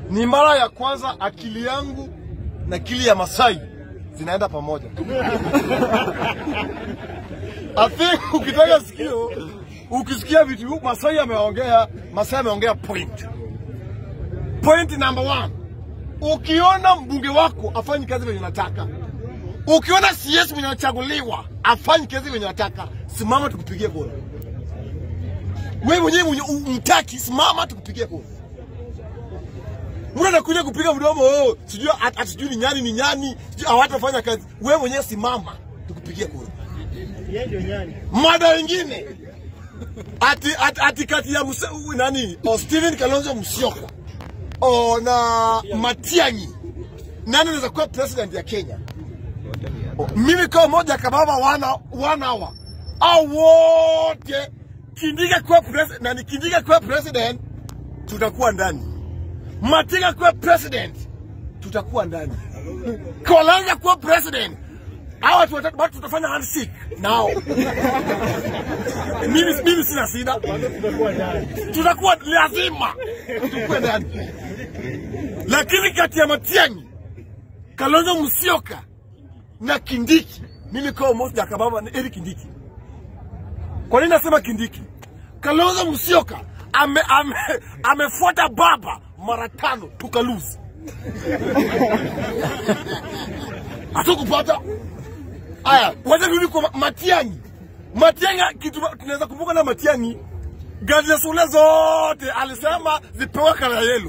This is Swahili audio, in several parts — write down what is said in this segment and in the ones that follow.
Ni mara ya kwanza akili yangu na akili ya Masai zinaenda pamoja. I think ukitaka sikio, ukisikia vitu huku Masai ameongea, Masai ameongea point. Point number one, ukiona mbunge wako afanyi kazi venye unataka, ukiona CS mwenye anachaguliwa afanyi kazi venye unataka, simama tukupigie kura. Wewe mwenyewe mwenye umtaki, simama tukupigie kura. Mtu anakuja kupiga mdomo, oh, sijui at- at- sijui ni nyani ni nyani, sijui hawatafanya kazi. Wewe mwenyewe simama tukupigie kura. Yeye ndio nyani. Mada ingine ati, ati, ati kati ya mse, u- nani o Steven Kalonzo Musyoka o na Matiang'i, nani anaweza kuwa president ya Kenya? O, mimi kama moja kababa wana one hour au wote Kindika kuwa president, nani Kindika kuwa president, tutakuwa ndani. Matiang'i kuwa president, tutakuwa ndani. Kalonzo kuwa president, hawa watu watatu bado tutafanya handshake nao. mimi, mimi sina shida, Tutakuwa ndani. tutakuwa lazima tukue ndani, lakini kati ya Matiang'i, Kalonzo Musyoka na Kindiki, mimi kama Moses Jakababa na Eric Kindiki. Kwa nini nasema Kindiki? Kalonzo Musyoka ame, ame, amefuata baba mara tano tukaluzi hatukupata Aya, wacha turudi kwa Ma- Matiang'i. Matiang'i, kitu tunaweza kumbuka na Matiang'i, gari za shule zote alisema zipewe kala yelo,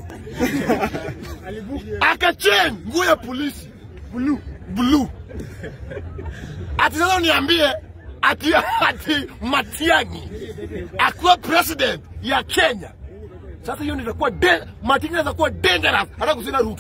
akachange nguo ya polisi blue blue. Ati sasa uniambie ati, ati Matiang'i akuwa president ya Kenya. Sasa hiyo ndio itakuwa de- Matiang'i inaweza kuwa dangerous hata kusina Ruto.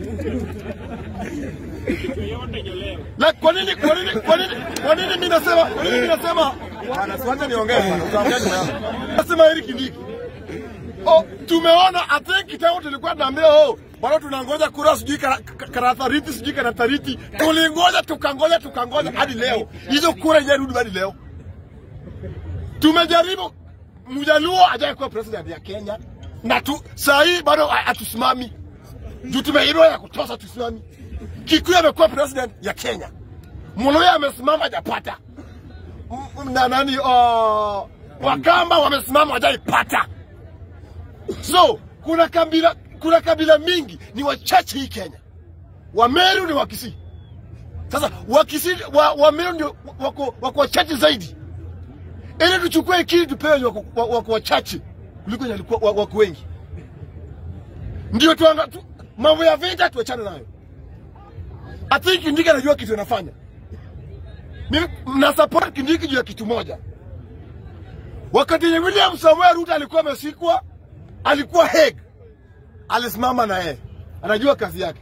Na kwa nini kwa nini kwa nini kwa nini mimi nasema kwa nini mimi nasema bwana siwache niongee bwana utaongea nyuma yangu. Nasema Eric Kindiki. Oh, tumeona I think kitambo tulikuwa tunaambia oh bado tunangoja kura sijui kara- ka- karathariti sijui karathariti tulingoja tukangoja tukangoja hadi leo hizo kura hajarudi hadi leo tumejaribu mjaluo ajaye kuwa president ya Kenya na tu saa hii bado ha- hatusimami juu tumeibiwa ya kutosha tusimami Kikuyu amekuwa president ya Kenya, Muluya amesimama hajapata, M- m- na nani uh, Wakamba wamesimama hajaipata. So kuna kabila, kuna kabila mingi ni wachache hii Kenya. Wameru ni Wakisii. Sasa Wakisii wa, Wameru ndio wako, wako wachache zaidi, ili tuchukue kili tupewe wenye wako, wa- wako wachache kuliko wenye walikuwa- wa- wako wengi, ndio tuanga tu, mambo ya vita tuachane nayo. I think Kindiki anajua kitu anafanya. Mimi na support Kindiki juu ya kitu moja. Wakati yenye William Samoei Ruto alikuwa amesikwa, alikuwa Hague, alisimama na yeye, anajua kazi yake.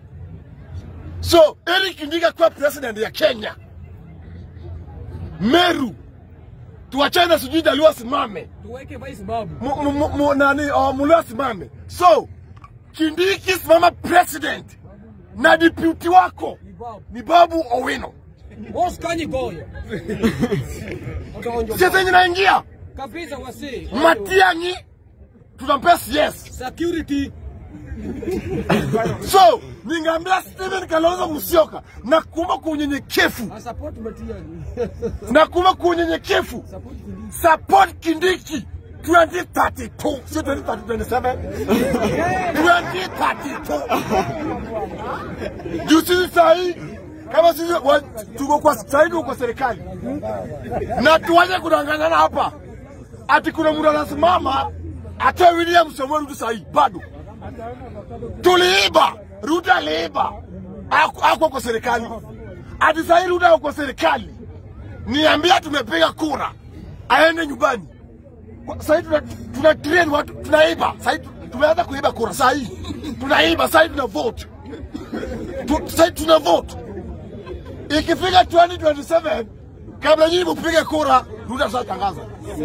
So Eric Kindiki akuwa president ya Kenya, Meru tuachane na sijui Jaluo asimame, tuweke vice babu. Mu- mu- mu- mu- nani uh, Muluya asimame. So Kindiki simama president na deputy wako Ni babu. ni Babu Owino. Boss kanyi goyo. Utaonjo. Sasa yenye naingia Kabisa wasi. Matiang'i tunampea CS. Security. So ningeambia Stephen Kalonzo Musyoka na kuomba kwa unyenyekevu I support Matiang'i. na kuomba kwa unyenyekevu Support Kindiki. support Kindiki 2032 sio 2027 2032 juu sisi sahii kama sisi wa- tuko kwa sahii tuko kwa serikali na tuwache kudanganyana hapa ati kuna mtu anasimama atoe William Samoei Ruto sahii bado tuliiba Ruto aliiba Haku- hakuwa kwa serikali ati sahii Ruto ako kwa serikali niambia tumepiga kura aende nyumbani Kwa- sahii tuna, tuna train watu tunaiba sahii tu- tumeanza kuiba kura sahii tunaiba sahii tuna vote tu, sahii tuna vote ikifika 2027 kabla nyinyi mpige kura Ruto atatangaza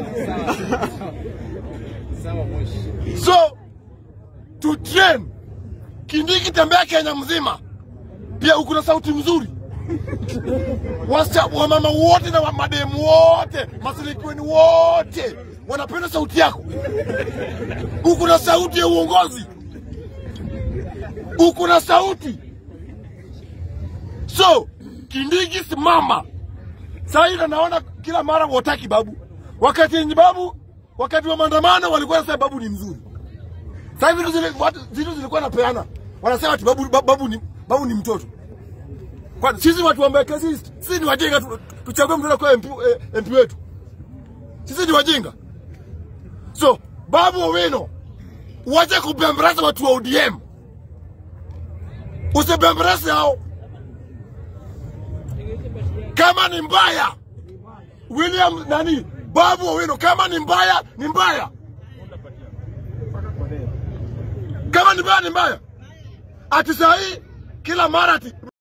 so to train Kindiki tembea Kenya mzima pia uko na sauti mzuri Wasicha, wamama wote na wa- mademu wote masilikiweni wote wanapenda sauti yako. Uko na sauti ya uongozi, uko na sauti. So Kindigi, simama saa hii, na naona kila mara wataki babu. Wakati yenye babu, wakati wa maandamano walikuwa nasema babu ni mzuri. Sasa hivi zile watu zitu zilikuwa napeana, wanasema ati babu, babu, babu, ni, babu ni mtoto. Kwa sisi watu wa Mbeke sisi, sisi ni wajinga tu, tuchague mtoto kwa MP, eh, MP wetu. Sisi ni wajinga. So Babu Owino, uache kubembeleza watu wa ODM, usibembeleze hao. Kama ni mbaya, William nani, Babu Owino, kama ni mbaya ni mbaya, kama ni mbaya ni mbaya. Ati saa hii kila mara ati